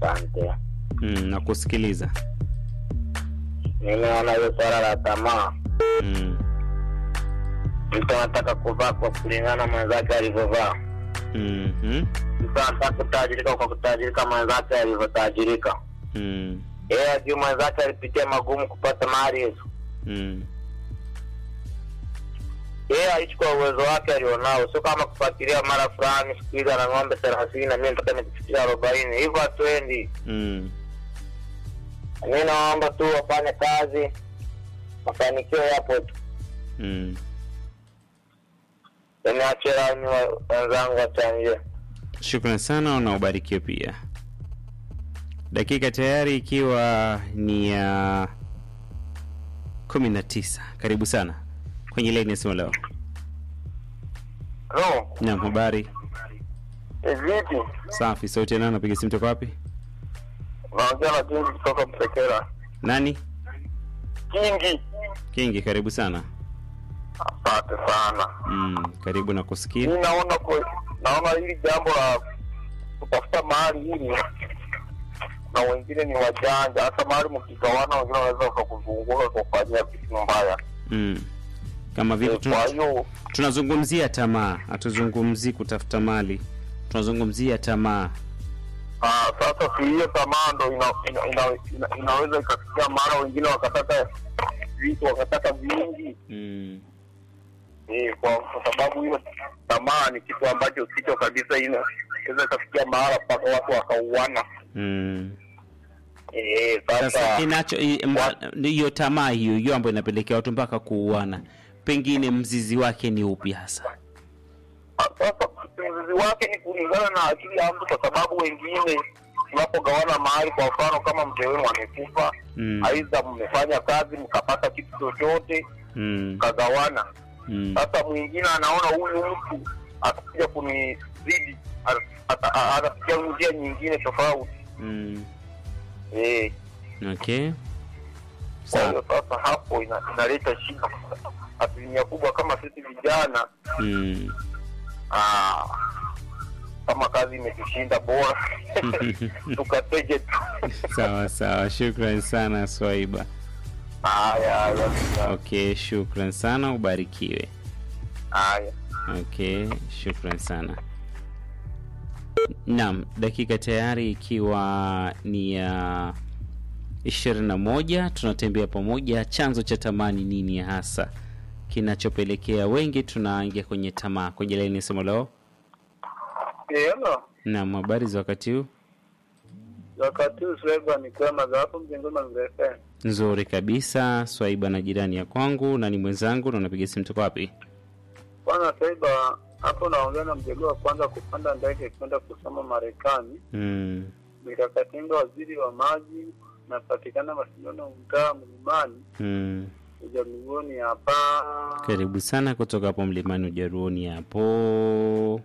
Asante. Mm, na kusikiliza. Mimi naona hiyo swala la tamaa, Mm, mtu anataka kuvaa kwa kulingana mwenzake alivyovaa. mhm, Mtu anataka kutajirika kwa kutajirika mwenzake alivyotajirika. mm, Yeye ajui mwenzake alipitia magumu kupata mali hizo. mm, Yeye aishi kwa uwezo wake alionao, sio kama kufuatilia mara fulani siku hizi ana ng'ombe thelathini na mimi nataka nikifikia arobaini. Hivyo hatuendi. mm. Mi naomba tu wafanye kazi, mafanikio yapo tu. Mm. Niachie laini wa- wenzangu wachangie. Shukran sana na ubarikiwe pia. Dakika tayari ikiwa ni ya kumi na tisa. Karibu sana kwenye laini ya simu leo. Halo, Naam, habari eh, vipi? safi. Sauti ya nani? Napiga simu toka wapi? Naongea na Kingi kutoka Msekera. Nani? Kingi, Kingi, karibu sana. asante sana. Mm, karibu na kusikia. Mi naona kwe, naona hili jambo la kutafuta mahali hili na wengine ni wajanja, hata mahali mkigawana, wengine wanaweza wakakuzunguka kufanyia vitu mbaya. Mm. Kama vile Eh, Kwa tuna, hiyo tunazungumzia tamaa, hatuzungumzii kutafuta mali, tunazungumzia tamaa. Ah, sasa si hiyo tamaa ndo ina, ina, ina, ina, inaweza ikafikia mara wengine wakataka vitu wakataka vingi Mm. eh, kwa, kwa sababu hiyo tamaa ni kitu ambacho sicho kabisa, ina- inaweza ikafikia mahala mpaka watu wakauana. Mm. Eh, Sasa sasa kinacho i- mba- hiyo tamaa hiyo hiyo ambayo inapelekea watu mpaka kuuana, pengine mzizi wake ni upi hasa? ah, sasa mzizi wake ni kulingana na akili ya mtu, kwa sababu wengine tunapogawana mahali, kwa mfano kama mzee wenu amekufa, Mm. aidha mmefanya kazi mkapata kitu chochote Mm. mkagawana Mm. Sasa mwingine anaona huyu mtu atakuja kunizidi, ata- ata- atafikia njia nyingine tofauti. Mm. Eh, Okay. Kwa Sawa. hiyo sasa hapo ina, inaleta shida. Asilimia kubwa kama sisi vijana Mm. ah, kama kazi imetushinda bora tukateje tu. Sawa sawa, shukran sana Swaiba. Haya, haya, Okay, shukran sana, ubarikiwe. haya. Okay, shukran sana. Naam, dakika tayari ikiwa ni ya ishirini na moja. Tunatembea pamoja. Chanzo cha tamaa ni nini hasa kinachopelekea wengi tunaingia kwenye tamaa? Kwenye laini sema leo. Hello, Naam, habari za wakati huu? wakati huu Swaiba ni kwema za hapo mjengoni mrefu. Nzuri kabisa. Swaiba na jirani ya kwangu na ni mwenzangu, na unapiga simu toka wapi? Bwana Swaiba, hapo naongea na mjego wa kwanza kupanda ndege kwenda kusoma Marekani. Mm, Mikakatinga waziri wa maji napatikana mashindano mtaa mlimani mm. ujarugoni hapa. Karibu sana kutoka hapo mlimani Ujaruoni hapo.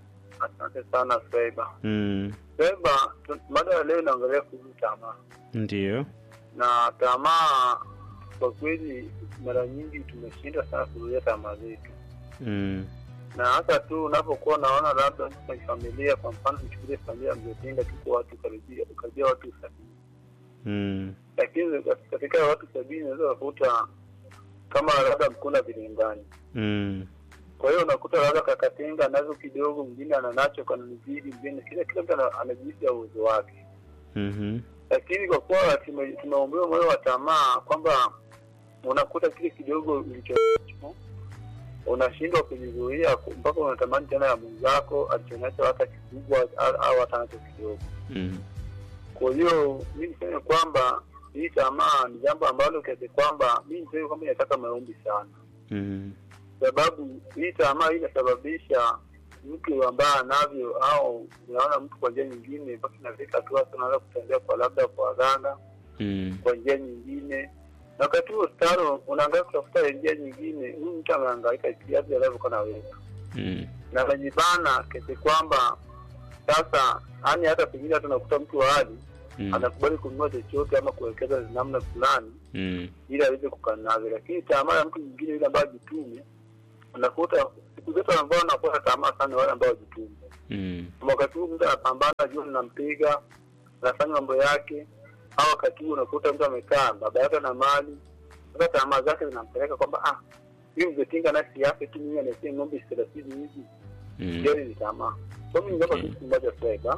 Asante sana Swaiba. Mm, Swaiba, tu- mada ya leo inaongelea kuhusu tamaa, ndio. na tamaa kwa kweli mara nyingi tumeshinda sana kuzuia tamaa zetu, Mm, na hata tu unapokuwa unaona labda mtu kwenye familia, kwa mfano nichukulie familia ya Mzee Tinga, tuko watu karibia karibia watu sabini mm, lakini katika watu sabini unaweza kukuta kama labda mkuna vilingani. mm, Kwa hiyo unakuta labda kakatenga nazo kidogo, mwingine ananacho kananizidi, mwingine kila kila mtu ana- anajisi ya uwezo wake, mhm, lakini kwa kuwa tume- tumeombewa moyo wa tamaa kwamba unakuta kile kidogo ulicho nacho, unashindwa kujizuia ku- mpaka unatamani tena ya mwenzako alichonacho hata kikubwa au- au hata nacho kidogo. mm, Kwa hiyo mi niseme kwamba hii tamaa ni jambo ambalo kiasi kwamba mi niseme kwamba inataka maombi sana, mm, sababu hii tamaa hii inasababisha mtu ambaye anavyo au unaona mtu kwa njia nyingine mpaka inafika hatua sasa unaanza kutembea kwa labda kwa waganga mm, kwa njia nyingine, na wakati huo staro unaangalia kutafuta njia nyingine, huyu mtu amehangaika kiasi anavyokuwa naweza mm, na anajibana kiasi kwamba sasa, yani hata pengine hata unakuta mtu wa hali mm, anakubali kununua chochote ama kuwekeza namna fulani mm, ili aweze kukaa navyo, lakini tamaa ya mtu mwingine yule ambaye ajitume, unakuta siku zote ambao wanakuwa na tamaa sana ni wale ambao wajitume. mm, Wakati huu mtu anapambana, jua linampiga, anafanya mambo yake, au wakati huu unakuta mtu amekaa baba yake na mali, sasa tamaa zake zinampeleka kwamba ah, huyu mzee Tinga nafsi yake tu mimi anasia ng'ombe thelathini hivi Mm. gari ni tamaa. Kwa mimi ningeomba Okay. kitu kimoja Swaiba,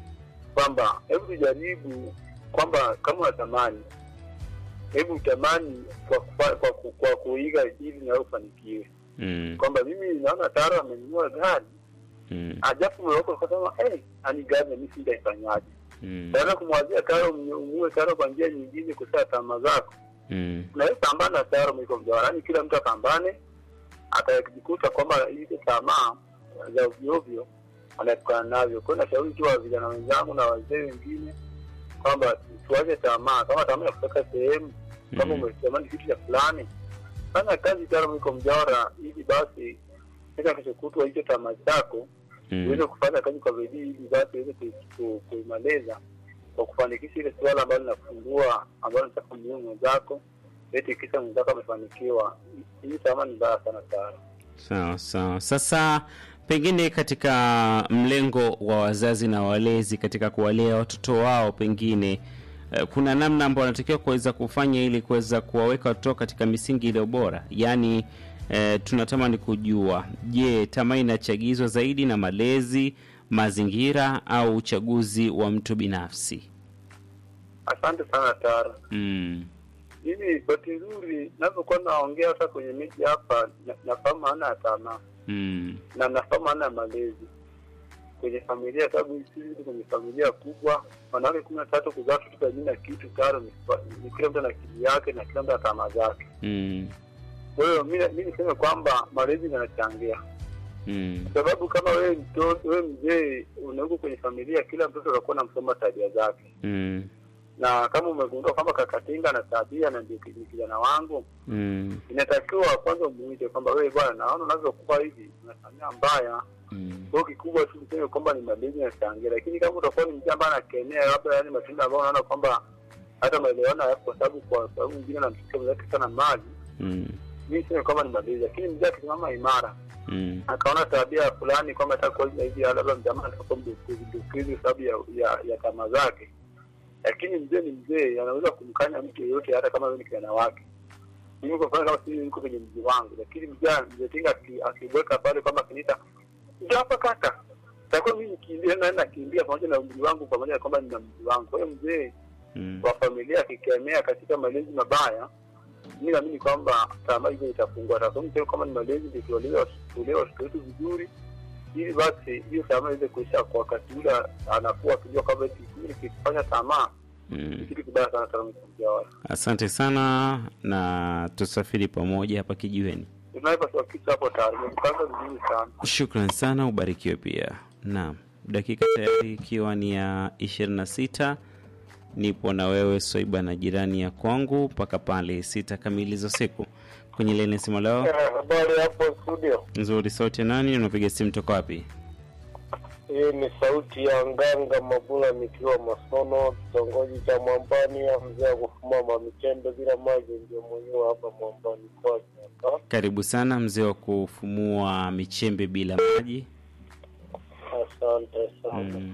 kwamba hebu tujaribu kwamba kama unatamani, hebu utamani kwa kufa- kwa, ku- kwa kuiga ili nawe ufanikiwe, Mm. kwamba mimi naona Taro amenunua gari Mm. ajabu umeweka ukasema eh, ani gari na mimi sitaifanyaje? Mm. Naweza kumwazia Taro umue Taro kwa njia nyingine kusaa tamaa zako. Mm. Unaweza pambana na Taro mwiko mjawara, yaani kila mtu apambane, atajikuta kwamba hizi tamaa za ovyo ovyo anaepukana navyo. Kwa hiyo nashauri tu wa vijana wenzangu na wazee wengine kwamba tuache tamaa. Kama tamaa ya kutoka sehemu, kama Mm. umetamani kitu cha fulani, fanya kazi Taro mwiko mjawara, ili basi kesho kesho kutwa hicho tamaa chako uweze Mm. kufanya kazi kwa bidii ili basi uweze ku- ku- kuimaliza kwa kufanikisha ile suala ambalo linafungua ambalo nataka mjue mwenzako eti kisa mwenzako amefanikiwa. Hii tamaa ni mbaya sana sana. Sawa sawa. Sasa pengine katika mlengo wa wazazi na walezi katika kuwalea watoto wao, pengine eh, kuna namna ambayo wanatakiwa kuweza kufanya ili kuweza kuwaweka watoto katika misingi iliyo bora. Yaani eh, tunatamani kujua, je, tamaa inachagizwa zaidi na malezi, mazingira au uchaguzi wa mtu binafsi? Asante sana Tara. Mm. Mimi bahati nzuri navyokuwa naongea hata kwenye miji hapa, na- nafahamu maana ya tamaa Mm. na nafahamu maana ya malezi kwenye familia, sababu sisi tuko kwenye familia kubwa, wanawake kumi na tatu kuzaa watoto sabini na kitu taro ni, ni kila mtu ana akili yake na kila mtu ana tamaa zake. Mm. Kwa hiyo mi mi niseme kwamba malezi yanachangia, Mm. kwa sababu kama wewe mtoto, wewe mzee unauko kwenye familia, kila mtoto anakuwa namsoma tabia zake, Mm. na kama umegundua kwamba kakatinga na tabia na ndio ki- ni kijana wangu, Mm. inatakiwa kwanza umuite kwamba wewe bwana, naona unavyokuwa hivi unafanyia mbaya. Mm. Kwa hiyo kikubwa tu niseme kwamba ni malezi yanachangia, lakini kama utakuwa ni mzee ambaye anakemea labda, yani matendo ambayo unaona kwamba hata maelewano hayapo, kwa sababu kwa sababu mwingine anamchukia mwenzake sana mali, Mm. mi niseme kwamba ni malezi, lakini mzee akisimama imara Mm. akaona tabia fulani kwamba atakuwa hivi hivi, labda mjamaa atakuwa mdukuzi dukuzi sababu ya, ya, ya tamaa zake, lakini mzee ni mzee, anaweza kumkanya mtu yeyote, hata kama wewe ni kijana wake. Mimi kwa mfano kama sisi niko kwenye mji wangu, lakini mzee mzee Tinga aki- akiweka pale kwamba akiniita ndio hapa kaka, takuwa mimi nikimbia na nakimbia pamoja na umri wangu, pamoja na kwamba nina mji wangu. Kwa hiyo mzee Mm. wa familia akikemea katika malezi mabaya, mi naamini kwamba tamaa hizo itapungua. Takuwa kama ni malezi, ndio tuwalea tulee watoto wetu vizuri, ili basi hiyo tamaa iweze kuisha kwa wakati ule anakuwa akijua kwamba eti mimi nikifanya tamaa ni Mm. kitu kibaya sana sana mjawara. Asante sana na tusafiri pamoja hapa kijiweni. Tunaweza kitu hapo tayari, nimepanga vizuri sana. Shukran sana, ubarikiwe pia. Naam, dakika tayari ikiwa ni ya 26 nipo na wewe Swaiba na jirani ya kwangu mpaka pale sita kamili za siku kwenye leni simu leo. Habari hapo studio, Nzuri, sauti ya nani? Unapiga simu toka wapi? hii ni sauti ya Nganga Mabula nikiwa Masono, kitongoji cha Mwambani ya mzee wa kufuma mamichembe bila maji, ndio mwenyewe hapa Mwambani kwake hapa. Karibu sana mzee wa kufumua michembe bila maji. Asante sana. Mm.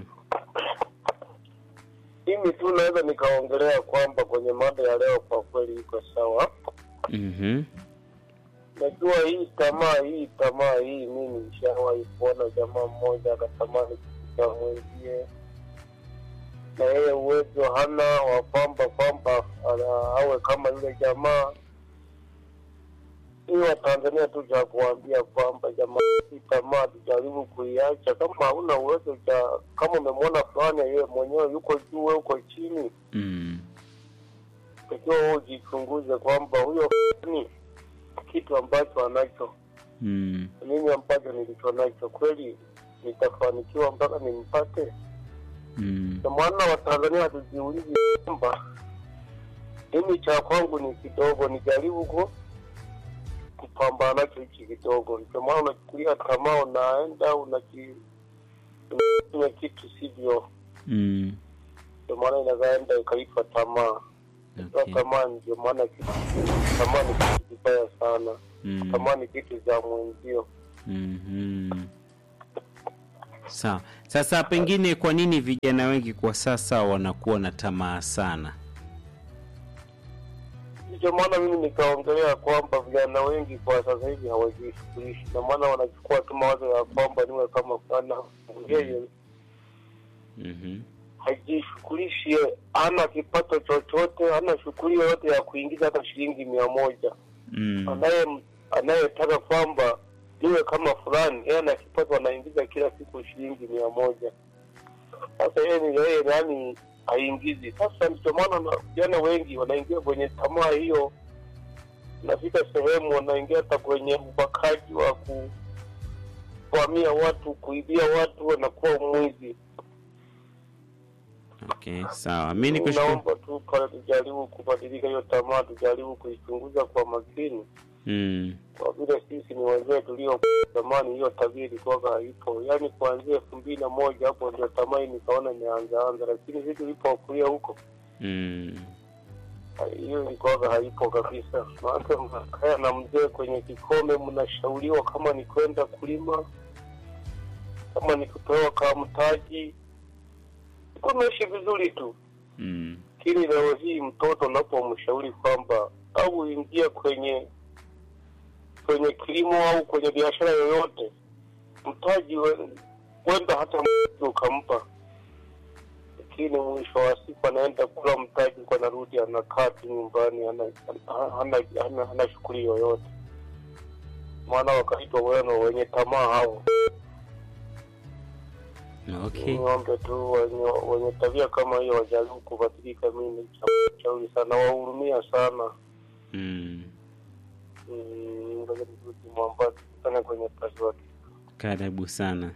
Mimi tu naweza nikaongelea kwamba kwenye mada ya leo kwa kweli iko sawa. Mhm. Najua hii tamaa hii tamaa hii, mimi nishawahi kuona jamaa mmoja akatamani kitu cha mwenzie, na yeye uwezo hana wa kwamba kwamba ana- awe kama yule jamaa. Hii Watanzania tu cha kuambia kwamba jamaa, hii tamaa tujaribu kuiacha. Kama hauna uwezo cha, kama umemwona fulani yeye mwenyewe yuko juu, wewe uko chini, Mm. takiwa wewe ujichunguze kwamba huyo fulani kitu ambacho anacho Mm. mimi ambacho nilicho nacho kweli nitafanikiwa mpaka nimpate. Mm. Ndio maana Watanzania hatujiulizi kwamba mimi cha kwangu ni kidogo, nijaribu ku kupambana nacho hichi kidogo. Ndio maana unachukulia tamaa, unaenda unaji unafanya kitu sivyo, Mm. ndio maana inazaenda ikaipa tamaa. Sasa Okay. tamaa, ndio maana kitu tamaa ni kitu kibaya sana. Mm. Tamaa ni kitu za mwenzio. Mhm. Sawa. Sasa pengine kwa nini vijana wengi kwa sasa wanakuwa na tamaa sana? Ndicho maana mimi nikaongelea kwamba vijana wengi kwa sasa hivi hawajishughulishi, na maana wanachukua tu mawazo ya kwamba niwe kama fulani. Yeye Mhm. hajishughulishi, hana kipato chochote, hana shughuli yoyote ya kuingiza hata shilingi mia moja. Mm. Anaye anayetaka kwamba niwe kama fulani, yeye ana kipato, anaingiza kila siku shilingi mia moja. Sasa yeye ni yeye, yani haingizi. Sasa ndicho maana na- vijana wengi wanaingia kwenye tamaa hiyo, nafika sehemu wanaingia hata kwenye ubakaji wa kuvamia watu, kuibia watu, wanakuwa mwizi. Okay, sawa. Mimi nikushukuru. Naomba tu pale tujaribu kubadilika hiyo tamaa, tujaribu kuichunguza kwa makini, Mm. kwa vile sisi ni wazee tulio zamani, hiyo tabia ilikuwa haipo. Yaani kuanzia elfu mbili na moja hapo ndio tamaa hii nikaona imeanza anza, lakini sisi tulipokulia huko Mm. hiyo ilikuwa haipo kabisa. Maana mnakaa na mzee kwenye kikombe, mnashauriwa kama ni kwenda kulima, kama ni kupewa kama mtaji, ilikuwa mnaishi vizuri tu. Mm. Lakini leo hii mtoto unapomshauri kwamba au uingie kwenye kwenye kilimo au kwenye biashara yoyote, mtaji we- wenda hata mtaji ukampa, lakini mwisho wa siku anaenda kula mtaji kwa narudi anakaa tu nyumbani, hana hana, hana, hana shughuli yoyote. Maana wakaitwa weno wenye tamaa hao. Okay. Niombe tu wenye, wenye tabia kama hiyo wajaribu kubadilika. Mimi shauri sana, wahurumia sana. Mm. Mm, Ngoja nirudi Mombasa, tukutane kwenye pasiwati. Karibu sana.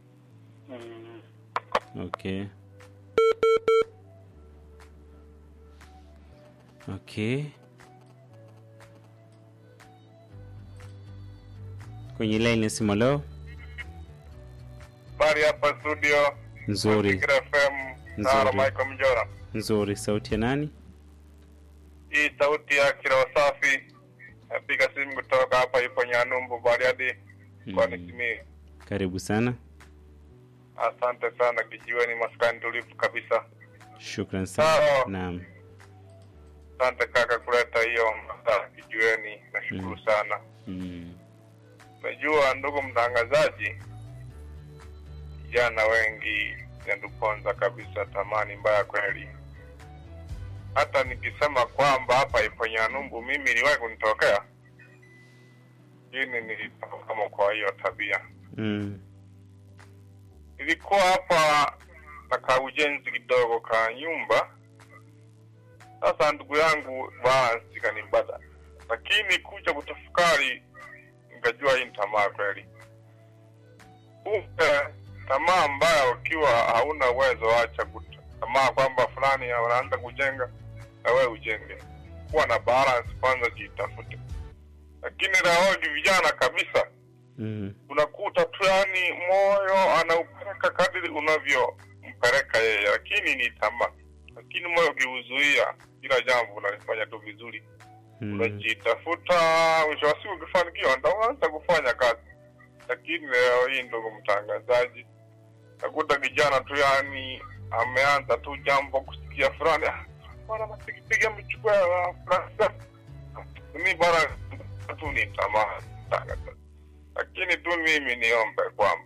Okay. Okay. Kwenye line ya simu leo Habari hapa studio nzuri Mazingira FM Sara Nzuri. Michael Mjora. nzuri, sauti ya nani? Hii sauti ya Kiroho Safi. Napiga simu kutoka hapa ipo Nyanumbu Bariadi mkoani Mm. Simiyu. Karibu sana, Asante sana kijiweni maskani tulivu kabisa. shukran sana. Sawa. Naam, Asante kaka kuleta hiyo masaa kijiweni, nashukuru Mm. sana. mm. Najua ndugu mtangazaji, vijana wengi inatuponza kabisa, tamani mbaya kweli. Hata nikisema kwamba hapa ipo Nyanumbu, mimi iliwahi kunitokea, lakini nilitoka kama kwa hiyo tabia. Mm. Nilikuwa hapa na ka ujenzi kidogo ka nyumba. Sasa ndugu yangu basi kanibada, lakini kuja kutafakari nikajua hii ni tamaa kweli. Kumbe tamaa mbaya, ukiwa hauna uwezo, acha kut- tamaa kwamba fulani anaanza kujenga na wewe ujenge. Kuwa na balance kwanza, jitafute. Lakini leo hii vijana kabisa Mm. unakuta tu yani moyo anaupeleka kadiri unavyompeleka yeye, lakini ni tamaa. Lakini moyo ukiuzuia, kila jambo unalifanya tu vizuri, Mm. unajitafuta. Mwisho wa siku ukifanikiwa, ndo unaanza kufanya kazi. Lakini leo hii, ndugu mtangazaji, nakuta kijana tu yani ameanza tu jambo kusikia fulani, "Ah, bwana mapigipiga mchukua fulani, mi bwana tu ni tamaa mtangazaji lakini tu mimi niombe kwamba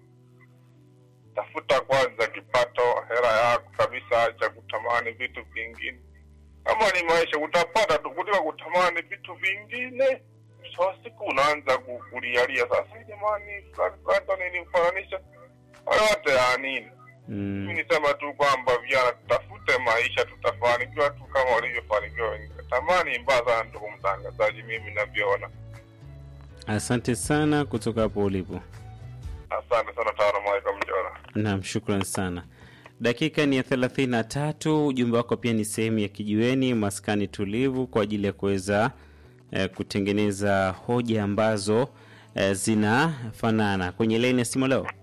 tafuta kwanza kipato, hela yako kabisa, acha kutamani vitu vingine. Kama ni maisha utapata tu kuliko kutamani vitu vingine. Mwisho wa siku unaanza ku- kulialia sasa, jamani, fulani fulani ndo nilimfananisha yote ya nini? Mimi Mm. nisema tu kwamba vijana tutafute maisha, tutafanikiwa tu kama walivyofanikiwa wengine. Tamani mbaya sana, ndugu mtangazaji, mimi navyoona. Asante sana kutoka hapo ulipo. Asante sana Taro Michael Mjora. Naam, shukran sana. Dakika ni ya thelathini na tatu. Ujumbe wako pia ni sehemu ya kijiweni maskani tulivu kwa ajili ya kuweza eh, kutengeneza hoja ambazo eh, zinafanana. Kwenye laini ya simu leo,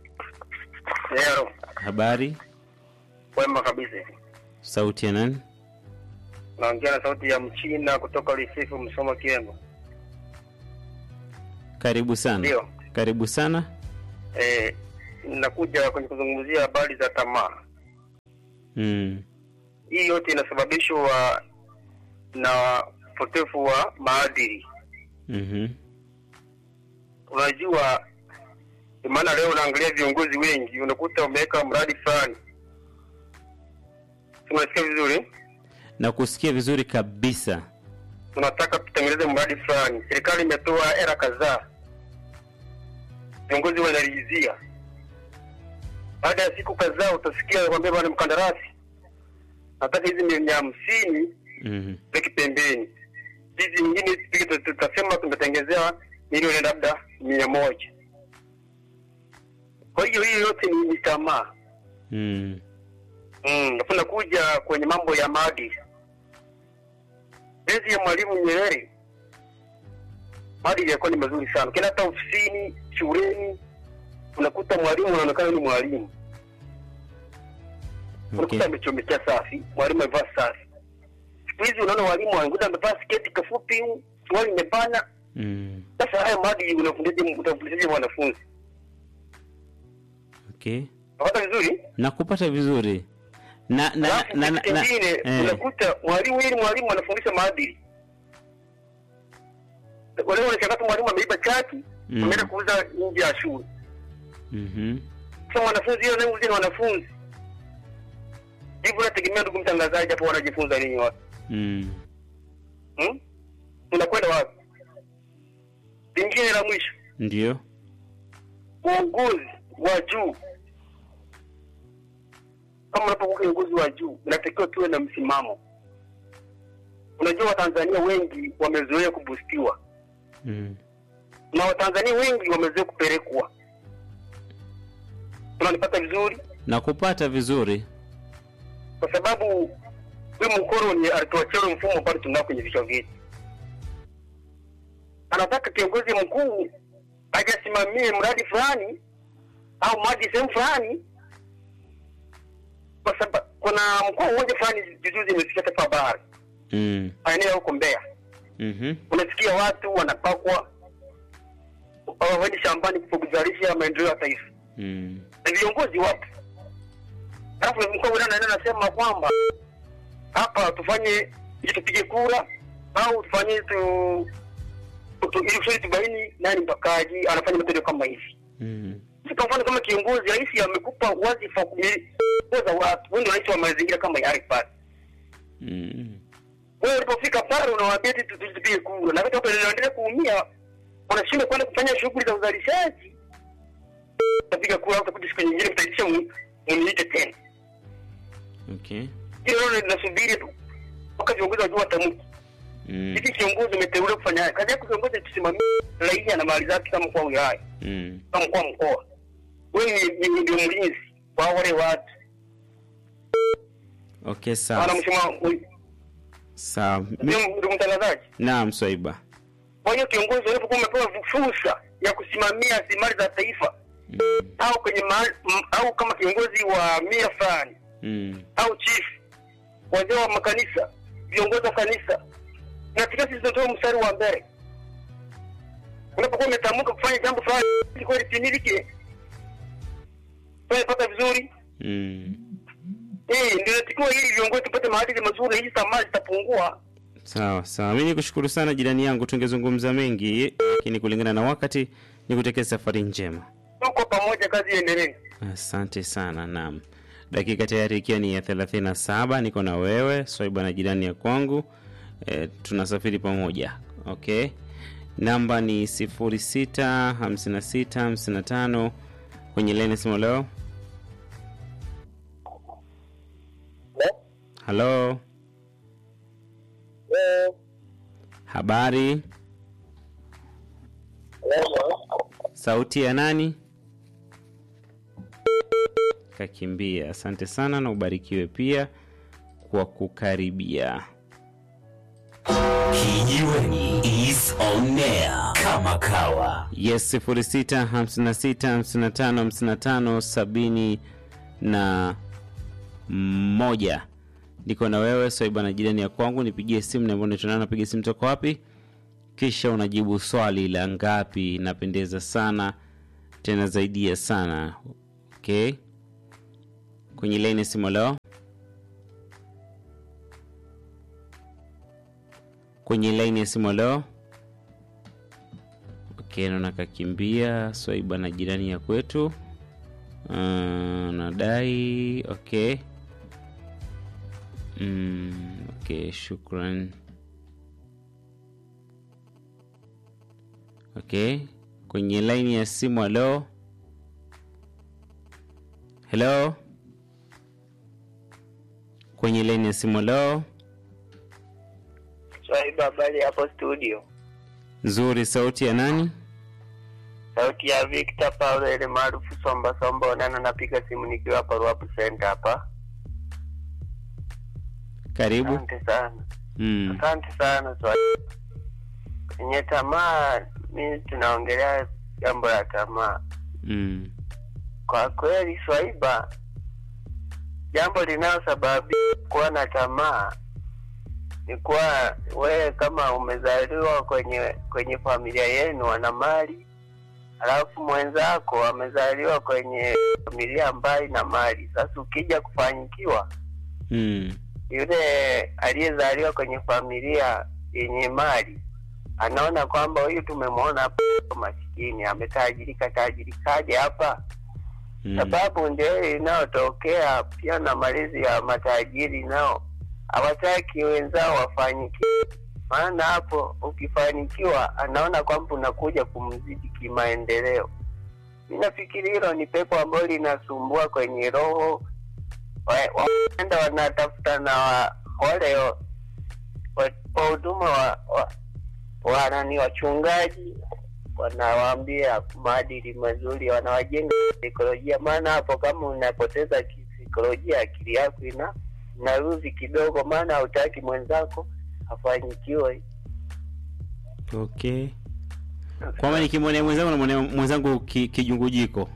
Leo habari, wema kabisa, sauti ya nani? naongea na sauti ya Mchina kutoka Lisifu, Msoma, Kiembo. Karibu sana, Ndio karibu sana. eh, nakuja kwenye kuzungumzia habari za tamaa. mm. Hii yote inasababishwa na upotevu wa maadili. mhm, Unajua, ndio maana leo unaangalia viongozi wengi, unakuta wameweka mradi fulani, Si unasikia vizuri, na kusikia vizuri kabisa tunataka tutengeneze mradi fulani, serikali imetoa hela kadhaa, viongozi wanaridhia. Baada ya siku kadhaa utasikia kwambia bwana mkandarasi, nataka hizi milioni hamsini mhm, weke pembeni, hizi nyingine tupige, tut- tutasema tumetengezea milioni labda mia moja. Kwa hiyo hiyo yote ni, ni tamaa. mm. Mm, napenda kuja kwenye mambo ya maadili. Enzi ya Mwalimu Nyerere maadili yalikuwa ni mazuri sana. Ukienda hata ofisini, shuleni, unakuta mwalimu anaonekana ni mwalimu, okay. unakuta amechomekea safi, mwalimu amevaa safi. Siku hizi unaona walimu wanakuta amevaa sketi kafupi, suruali imebana. mm. Sasa haya maadili unafundishaje unafundishaje wanafunzi? okay. Unapata vizuri? nakupata vizuri na na Alafu na, na, kitu na, kingine eh, unakuta mwalimu ili mwalimu anafundisha maadili. Wale wanashangaa tu mwalimu ameiba chaki, Mm. ameenda kuuza nje ya shule. mhm, Sasa wanafunzi hiyo nayo ni wanafunzi. Hivi unategemea ndugu mtangazaji hapo wanajifunza nini watu? mm. Hmm? Unakwenda wapi? Lingine la mwisho, ndio uongozi wa juu. Kama unapokuwa kiongozi wa juu, inatakiwa tuwe na msimamo. Unajua Watanzania wengi wamezoea kubustiwa mm. na Watanzania wengi wamezoea kupelekwa. Unanipata vizuri? nakupata vizuri Kwa sababu huyu mkoloni alituachia ule mfumo bado tunao kwenye vichwa vyetu. Anataka kiongozi mkuu ajasimamie mradi fulani au maji sehemu fulani, kwa sababu kuna mkoa mmoja fulani juzi imesikia taarifa habari mm. maeneo ya huko Mbeya, mhm, unasikia watu wanapakwa waende shambani kuzalisha maendeleo ya taifa mm. na viongozi wapo. Alafu mkuu wa wilaya anaenda anasema kwamba hapa tufanye ili tupige kura au tufanye tu, tu ili kusudi tubaini nani mpakaji anafanya matendo kama hivi. mm. Sasa Kwa mfano kama kiongozi, rais amekupa wadhifa wa kuongoza watu, wewe ndio rais wa mazingira kama yale pale. mm. Wewe ulipofika pale unawaambia eti tu- tupige kura, na watu wanaendelea kuumia, wanashindwa kwenda kufanya shughuli za uzalishaji. Utapiga kura, utakuja siku nyingine mtaitisha mu- muniite tena. okay hilo nalo linasubiri tu mpaka viongozi wajua watamki mm. hivi kiongozi umeteuliwa kufanya haya kazi yako kiongozi tusimamie raia na mali zake kama mkuu wa wilaya mm. kama mkuu wa mkoa wewe ni- ni- ndio mlinzi wa wale watu okay sawa maana msema sawa Mi- ndio mtangazaji naam swaiba kwa hiyo kiongozi unapokuwa umepewa fursa ya kusimamia rasilimali za taifa mm. au kwenye mahali m- au kama kiongozi wa mia fulani mm. au chief wazee wa makanisa viongozi wa kanisa natakiwa sisi tutoe mstari wa mbele unapokuwa umetamka kufanya jambo fulani ili kweli timilike tunapata vizuri mm. eh ndio natakiwa ili viongozi tupate maadili mazuri na hizi tamaa zitapungua sawa sawa mi nikushukuru sana jirani yangu tungezungumza mengi lakini kulingana na wakati nikutekee safari njema tuko pamoja kazi iendelee asante sana naam dakika tayari ikiwa ni ya 37 niko na wewe swaiba na jirani ya kwangu e, tunasafiri pamoja okay namba ni 065655 kwenye leni simu leo halo habari sauti ya nani kakimbia asante sana na ubarikiwe pia kwa kukaribia Kijiweni is on air kama kawa. yes 0656555570 na moja niko na wewe swaiba na jirani ya kwangu nipigie simu nambao nitonana napiga simu toka wapi kisha unajibu swali la ngapi inapendeza sana tena zaidi ya sana Okay. Kwenye laini ya simu leo. Kwenye laini ya simu leo. Okay, naona kakimbia Swaiba na jirani ya kwetu. Uh, nadai okay. Mm, okay, shukran. Okay, kwenye laini ya simu halo. Hello. Kwenye laini ya simu halo. Swaiba, habari hapo studio? Nzuri, sauti ya nani? Sauti ya Victor Paulo ile maarufu Somba Somba Onana, napiga simu nikiwa hapa Ruapu Center hapa. Karibu. Asante sana, Mm. asante sana Swaiba. Kwenye tamaa, mi tunaongelea jambo la tamaa. Mm. Kwa kweli Swaiba, jambo linalosababisha kuwa na tamaa ni kuwa wewe kama umezaliwa kwenye kwenye familia yenu wana mali, alafu mwenzako amezaliwa kwenye familia mbali na mali. Sasa ukija kufanikiwa, Mm. yule aliyezaliwa kwenye familia yenye mali anaona kwamba huyu tumemwona hapa maskini, ametajirika tajirikaje hapa Mm. sababu ndio ile inayotokea pia na malezi ya matajiri nao hawataki wenzao wafanikiwe maana hapo ukifanikiwa anaona kwamba unakuja kumzidi kimaendeleo mi nafikiri hilo ni pepo ambalo linasumbua kwenye roho Wa- waenda wanatafuta na wa- wale wa- wa- wahuduma wa, wa, wa nani wachungaji wanawaambia maadili mazuri, wanawajenga saikolojia. Maana hapo kama unapoteza kisaikolojia, akili yako ina inaruzi kidogo, maana hautaki mwenzako afanikiwe. Okay. Kwamba nikimwonea mwenzangu namwonea mwenzangu ki, kijungujiko.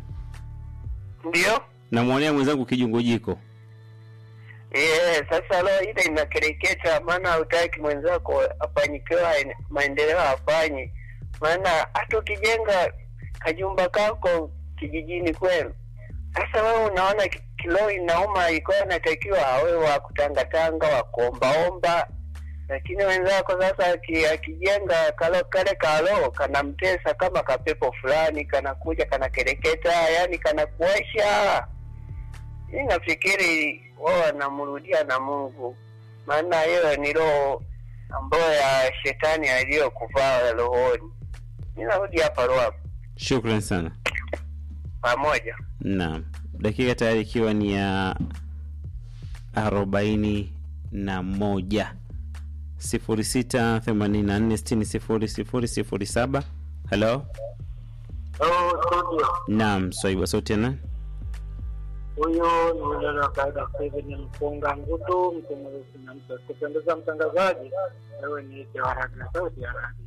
Ndio Namwonea mwenzangu kijungujiko. eh, sasa leo ile inakereketa, maana hautaki mwenzako afanikiwe, aene- maendeleo afanye. Maana hata ukijenga kajumba kako kijijini kwenu, sasa wewe unaona ki- kilo inauma, ilikuwa inatakiwa awe wa kutangatanga wa kuombaomba, lakini wenzako sasa aki- akijenga kalo kale kalo kanamtesa kama kapepo fulani, kanakuja kanakereketa, yani kanakuosha. Mi nafikiri wao wanamrudia na Mungu, maana hiyo ni roho ambayo ya shetani aliyokuvaa rohoni. Mi narudi hapa roho Shukran sana. pamoja. Naam, dakika tayari ikiwa ni ya arobaini na moja sifuri sita themanini na nne sitini sifuri sifuri sifuri saba. Halo, Oh, studio. naam, Swaiba sauti ya nani? Huyu ni mwenendo wa kawaida Steven Mpunga Ngutu, mchambuzi na mtu kupendeza mtangazaji. Wewe ni ite wa radio, sauti ya radio.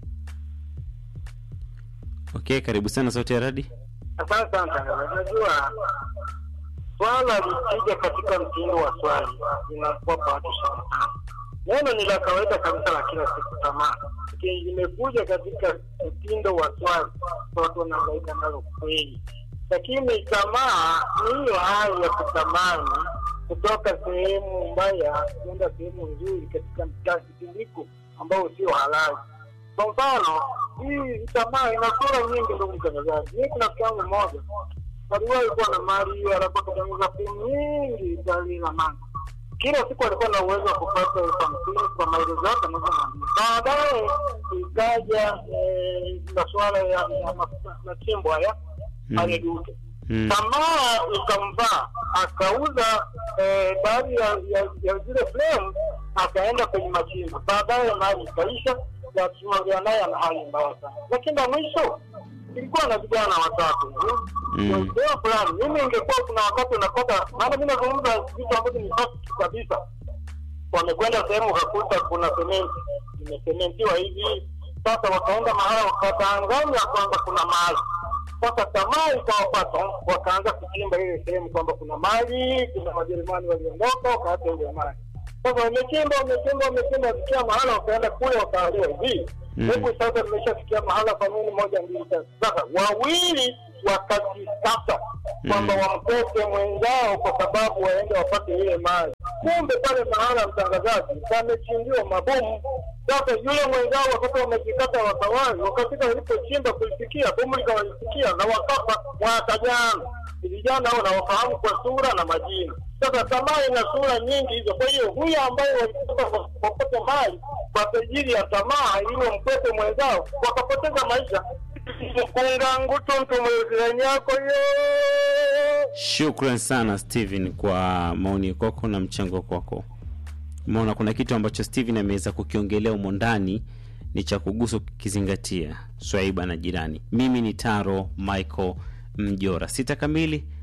Okay, karibu sana sauti ya radi. Asante sana mtangazaji. Unajua swala likija katika mtindo wa swali linakuwa kwa watu ishirini na tano. Neno ni la kawaida kabisa la kila siku, tamaa. Lakini limekuja katika mtindo wa swali, watu wanahangaika nalo kweli. Lakini tamaa ni hiyo hali ya kutamani kutoka sehemu mbaya kwenda sehemu nzuri katika mtindiko ambao sio halali. Kwa mfano, hii tamaa ina sura nyingi, ndugu mtangazaji. Mimi kuna rafiki yangu mmoja aliwahi kuwa na mali hiyo, alikuwa kutengeneza sehemu nyingi Italia na mali. Kila siku alikuwa na uwezo wa kupata elfu hamsini kwa maili zote anazomwambia. Baadaye ikaja eh, masuala ya ya ma- machimbo haya Mm. pale duke Mm. tamaa ikamvaa akauza eh, baadhi ya, ya, ya zile frame akaenda kwenye machimbo baadaye mali ikaisha wakiongea naye ana hali mbaya sana lakini la mwisho ilikuwa na vijana watatu hivi. Mm. Kwa fulani mimi ingekuwa kuna wakati unapata maana mi nazungumza vitu ambavyo ni fact kabisa wamekwenda sehemu ukakuta kuna sementi imesementiwa hivi sasa wakaenda mahala wakatanganya kwamba kuna mali sasa tamaa ikawapata wakaanza kuchimba ile sehemu kwamba kuna mali kuna wajerumani waliondoka wakaacha ile mali sasa wamechimba wamechimba wamechimba wafikia mahala wakaenda kule wakaaliwa hivi Mm. hebu sasa nimeshafikia mahala kwa nini moja mbili tatu sasa wawili wakajitata kwamba wamteke mwenzao kwa sababu waende wapate ile mali. Kumbe pale mahala mtangazaji pamechimbiwa mabomu. Sasa yule mwenzao wakati wamejikata watawali, wakafika walipochimba kulifikia bomu likawalifikia na wakafa mwaka jana. Vijana hao nawafahamu kwa sura na majina. Sasa tamaa ina sura nyingi hizo. Kwa hiyo huyu ambaye walitaka wapate mali kwa ajili ya tamaa ili wamkwepe mwenzao wakapoteza maisha. Mkunga ngutu mtu mwezirani yako yo Shukran sana Steven kwa maoni kwako na mchango kwako. Umeona kuna kitu ambacho Steven ameweza kukiongelea humo ndani ni cha kugusa ukizingatia Swaiba na jirani. Mimi ni Taro Michael Mjora. Sita kamili